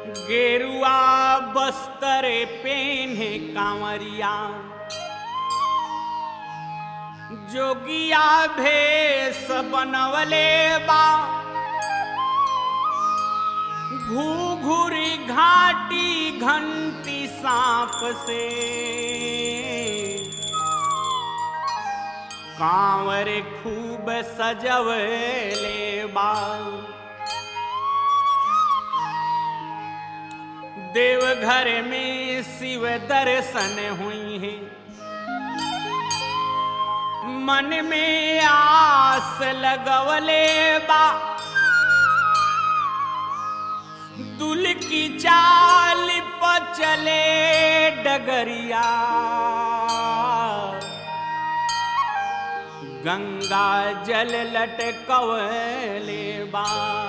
गेरुआ बस्तरे पेन्हे कांवरिया जोगिया भेष बनवले बा घूघुरी घाटी घंटी सांप से कांवर खूब सजवले बा देवघर में शिव दर्शन हुई है मन में आस लगवले बा दुल की चाल पर चले डगरिया गंगा जल लटकवले बा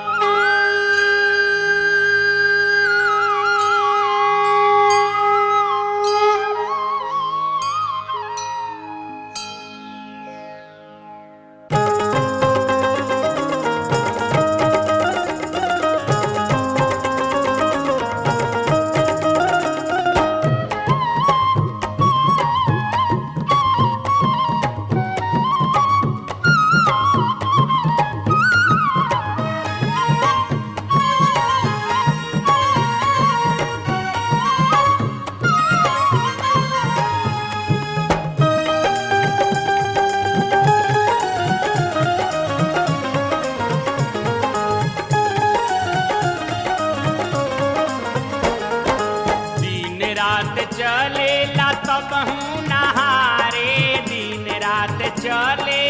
दिन रात चलेला तब हूँ नहारे दिन रात चले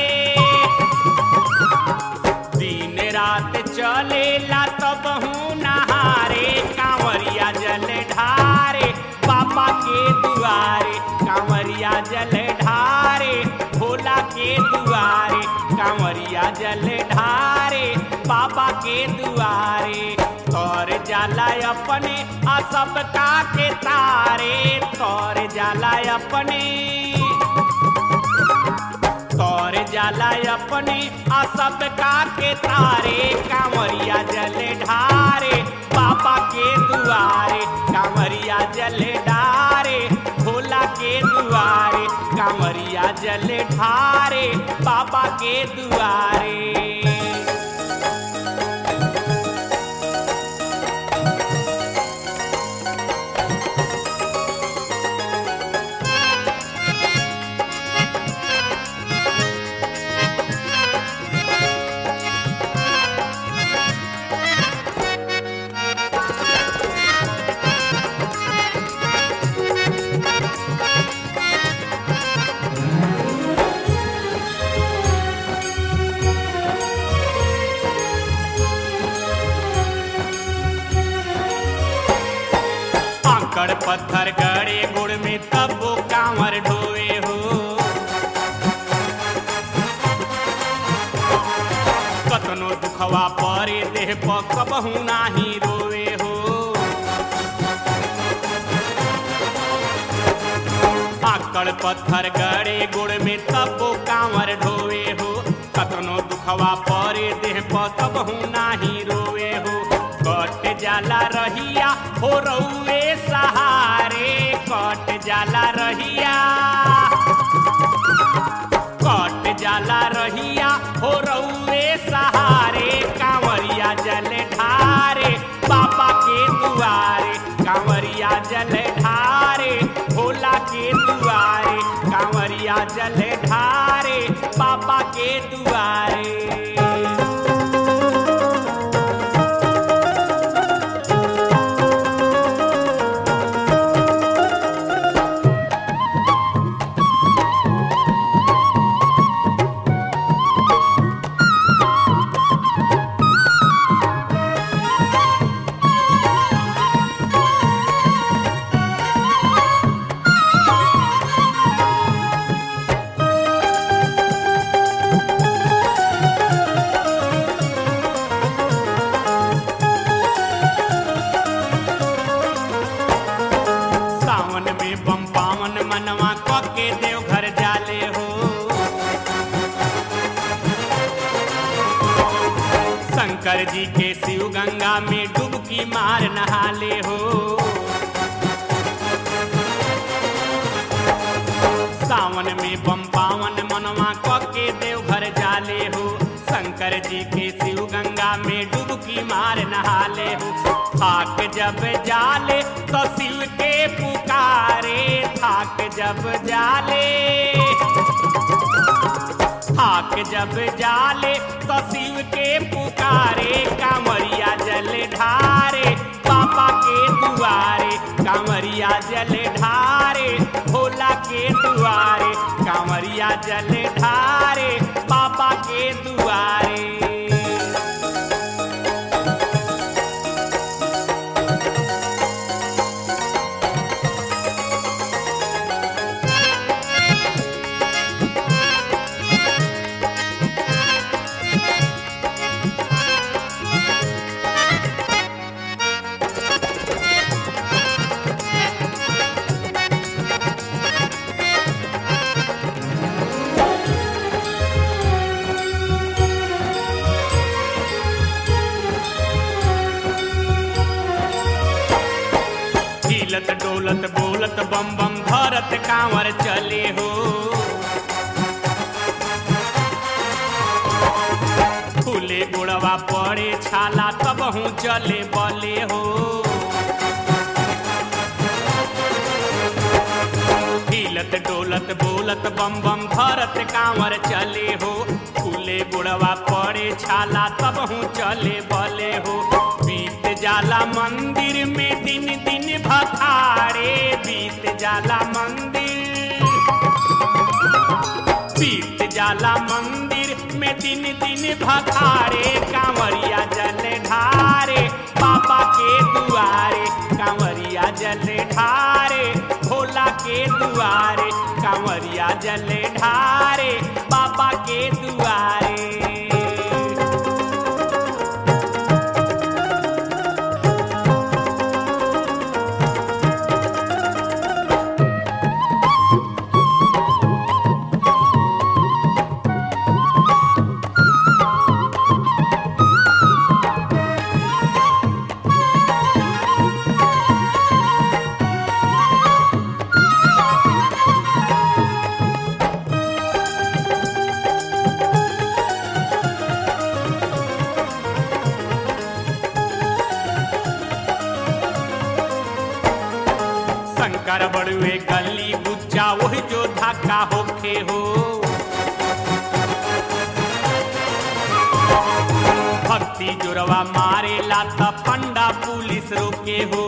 दिन रात चलेला तब हूँ नहारे कांवरिया जल ढारे पापा के दुआरे कांवरिया जल ढारे भोला के दुआरे कांवरिया जल ढारे बाबा के दुआरे तोर जाला अपने आ सबका के तारे तोर जाला अपने तोर जाला अपने आ सबका के तारे कांवरिया जल ढारे बाबा के दुआरे कांवरिया जल ढारे भोला के दुआरे कांवरिया जल ढारे बाबा के दुआरे आंकड़ पत्थर गड़े गुड़ में तब वो कांवर ढोए हो कतनो दुखवा परे देह पर कबहू नाही रोए हो आकड़ पत्थर गड़े गुड़ में तब वो कांवर ढोए हो कतनो दुखवा परे देह पर कबहू नाही रोए हो कट जाला रहिया हो रउए सहारे कट जाला रहिया कट जाला रहिया हो रउए सहारे कांवरिया जल ढारे बाबा के दुआरे कांवरिया जल ढारे भोला के दुआरे कांवरिया जल ढारे बाबा के दुआरे जी के शिव गंगा में डुबकी मार नहाले हो सावन में बम पावन मनवा क के देवघर जाले हो शंकर जी के शिव गंगा में डुबकी मार नहाले हो थाक जब जाले तो शिव के पुकारे थाक जब जाले थाक जब जाले तो शिव के पुकारे कांवरिया जल ढारे पापा के दुआरे कांवरिया जल ढारे भोला के दुआरे कांवरिया जल ढारे पापा के दुआरे हिलत डोलत बोलत बम बम धरत कांवर चले हो फूले गुड़वा पड़े छाला तब हूँ चले बले हो हिलत डोलत बोलत बम बम धरत कांवर चले हो फूले गुड़वा पड़े छाला तब हूँ चले बले हो बीत जाला मंदिर में दिन दिन भखारे बीत जाला मंदिर बीत जाला मंदिर में दिन दिन भखारे कांवरिया जल ढारे पापा के दुआरे कांवरिया जल ढारे भोला के दुआरे कांवरिया जल ढारे पापा के दुआरे शंकर बड़ुए गली गुच्चा वही जो धक्का होखे हो भक्ति जोरवा मारे लाता पंडा पुलिस रोके हो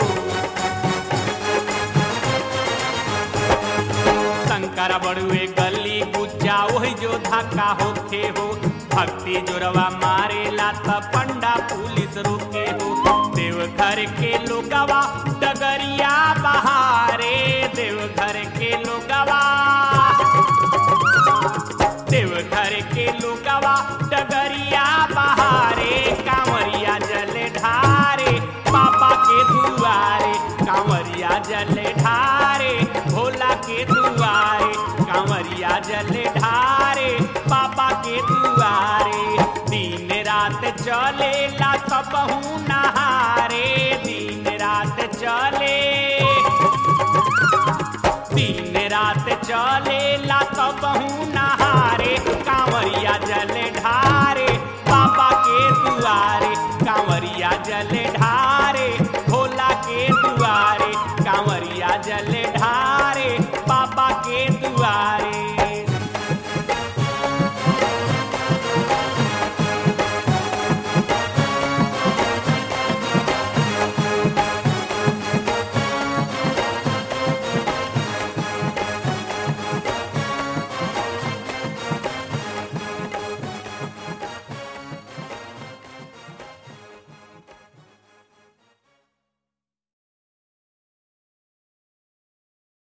शंकर बड़ुए गली गुच्चा वही जो धक्का होखे हो भक्ति जोरवा मारे लाता पंडा पुलिस रोके हो देवघर के लोगवा डगरिया बहारे देवघर के लोगवा देवघर के लोगवा डगरिया बहारे कांवरिया जल ढारे पापा के दुआरे कांवरिया जल ढारे भोला के दुआरे कांवरिया जल ढारे पापा के दुआरे दिन रात चले ला सब नहारे दिन रात चले दिन रात चले ला तब नहारे कांवरिया जल ढारे बाबा के दुआरे कांवरिया